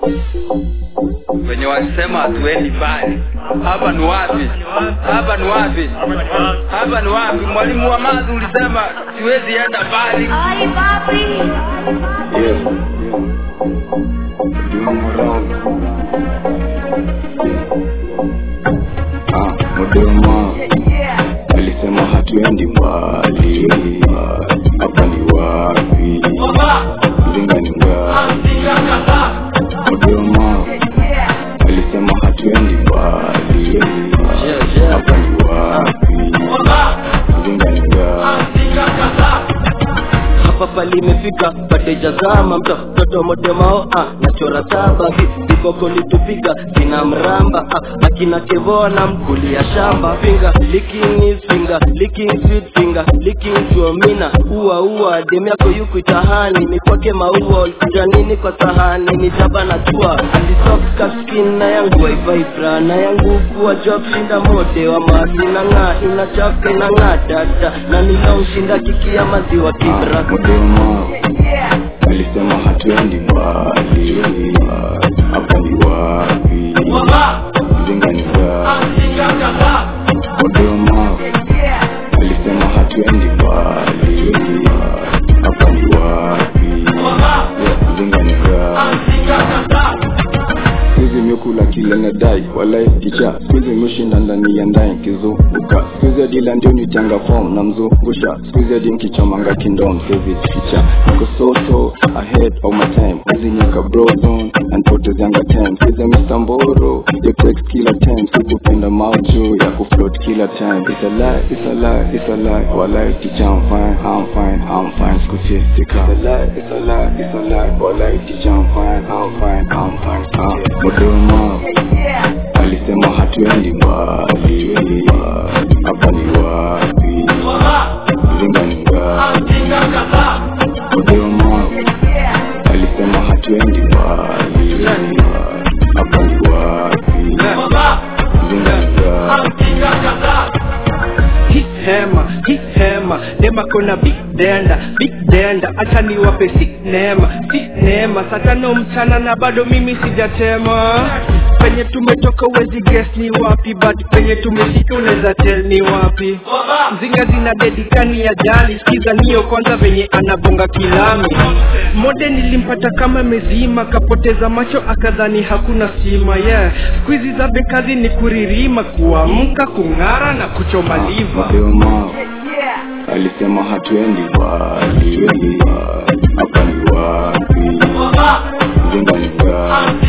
wenye walisema hatuendi mbali hapa ni wapi hapa ni wapi hapa ni wapi mwalimu wa mazi ulisema siwezi enda mbali Ay, papi. Yeah. Doing around. Ah, Modema alisema hatuendi mbali, hapa ni wapi? Mzinga ni ngapi? Modema alisema hatuendi mbali, hapa ni wapi? Mzinga ni ngapi? hapa pali imefika patejazama mto mtoto modemao ah, nachora saba vi- viboko litupiga kina mramba ah, akina kevona mkulia shamba finger licking his finger licking sweet finger licking chuomina ua ua dem yako yuku itahani ni kwake maua ulikuja nini kwa sahani ni jaba na tua alisoka skin na yangu waivibra na yangu kuwa job shinda mode wa masi na ng'aa inachafuka inang'aa dada na nilomshinda kikia maziwa kibra Modema alisema hatuendi mbali, hapa ni wapi? Mzinga ni ngapi? Modema alisema hatuendi mbali, hapa ni wapi? Mzinga ni ngapi? Sikuizi miukula kile nadai walai kicha sikuizi miushinda ndani ya ndai nkizunguka sikuizi adila ndio nitanga form na mzungusha sikuizi adi nkichomanga kindom sezi ficha niko soso ahead of my time hizi nyaka brodon anpotezianga time sikuizi Mr. Mboro ya text kila time sikupenda maujo ya kufloat kila time it's a lie it's a lie it's a lie walai kicha I'm fine I'm fine I'm fine sikuizi sika it's a lie it's a lie it's a lie walai kicha I'm fine I'm fine I'm fine ah Modema alisema hatuendi mbali, hapa ni wapi? Mzinga ni ngapi? Modema alisema hatuendi mbali, hapa ni wapi? Mzinga ni ngapi? hii hema hii hema nema kona big denda big denda acha niwape si neema si neema saa tano mchana na bado mimi sijatema penye tumetoka uwezi guess ni wapi but penye tumefika unaweza tell ni wapi mzinga zina dedikani ya jali skiza niyo kwanza venye anabonga kilami mode nilimpata kama mezima kapoteza macho akadhani hakuna stima yeah skuizi za bekazi ni kuririma kuamka kung'ara na kuchoma liva Modema alisema hatuendi mbali, hapa ni wapi? Mzinga ni ngapi?